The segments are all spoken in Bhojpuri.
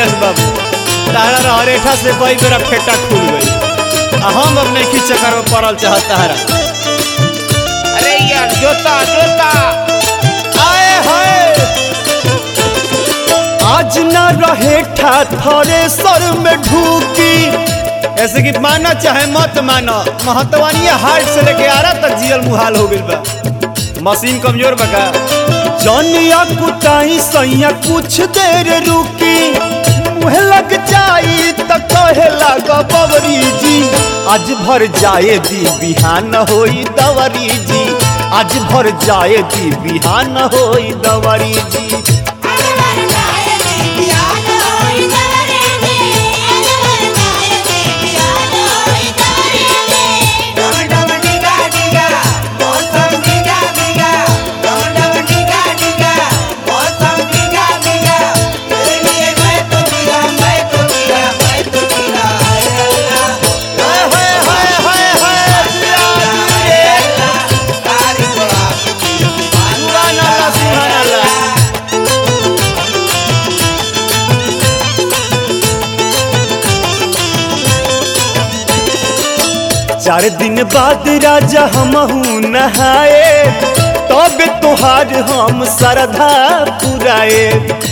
गणेश बाबू तारा रहरेठा से कई बेरा फेटा खुल गई आ हम अब नहीं चक्कर में पड़ल चाहत तारा अरे यार जोता जोता आए हाय आज ना रहे ठा थरे सर में ढूकी ऐसे कि माना चाहे मत माना महतवानी हार्ट से लेके आ रहा तक जियल मुहाल हो गइल बा मशीन कमजोर बका जनिया कुटाई सैया कुछ देर रुकी मुहे लग जाई त कहे लग बवरी जी आज भर जाए दी बिहान होई दवरी जी आज भर जाए दी बिहान होई दवरी जी डम डम डिगा डिगा मौसम डिगा डिगा डम डम डिगा डिगा मौसम डिगा डिगा तेरे लिए मैं तो डिगा मैं तो डिगा मैं तो डिगा हाय अल्लाह हाय हाय हाय हाय हाय अल्लाह तारीफ आपकी सुभान अल्लाह सुभान अल्लाह चार दिन बाद राजा हमहू नहाए तब तोहार हम श्रद्धा पुराए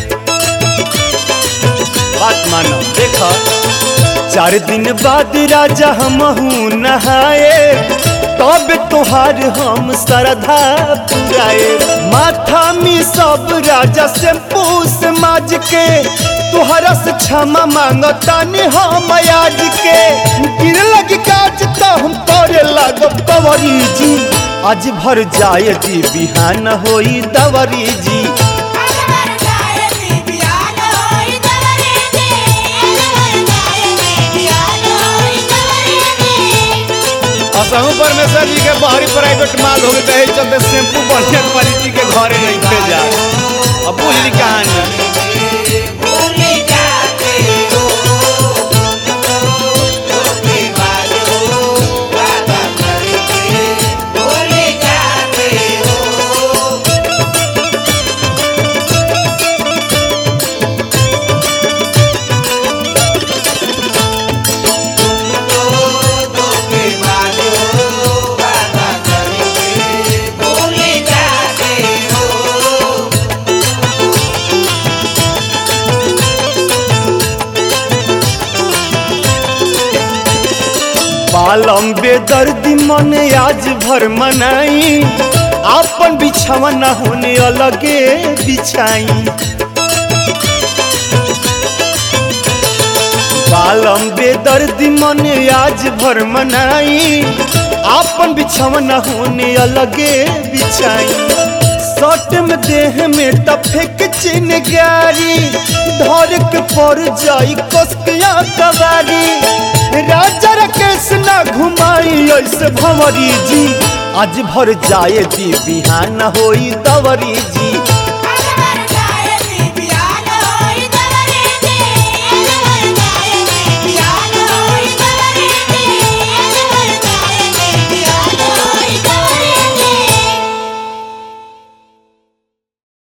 बात मानो देखो चार दिन बाद राजा हमहू नहाए तब तोहार हम श्रद्धा पुराए माथा में सब राजा से पूस माज के तोहरा से क्षमा मांगतानी हम आज के गिर लगी काज तो हम तोरे लागब कवरी जी आज भर जाए दी बिहान होई दवरी जी असहू परमेश्वर जी के बाहरी प्राइवेट माल हो गए कहे चलते शैम्पू बढ़िया क्वालिटी के घरे नहीं भेजा अब बुझ ली कहानी भूल जाते हो धोखेबाज हो वादा करके भूल जाते हो धोखेबाज हो वादा करके भूल जाते हो बालम बेदर्दी मन आज भर मनाई आपन बिछावा न होने अलगे बिछाई बालम बेदर्दी मन आज भर मनाई आपन बिछावा न होने अलगे बिछाई सट में देह में तफे के चिन गारी धर के पर जाई कसकिया कवारी राजा राकेश ना घुमाई ऐसे भंवरी जी आज भर जाए दी बिहान होई दवरी जी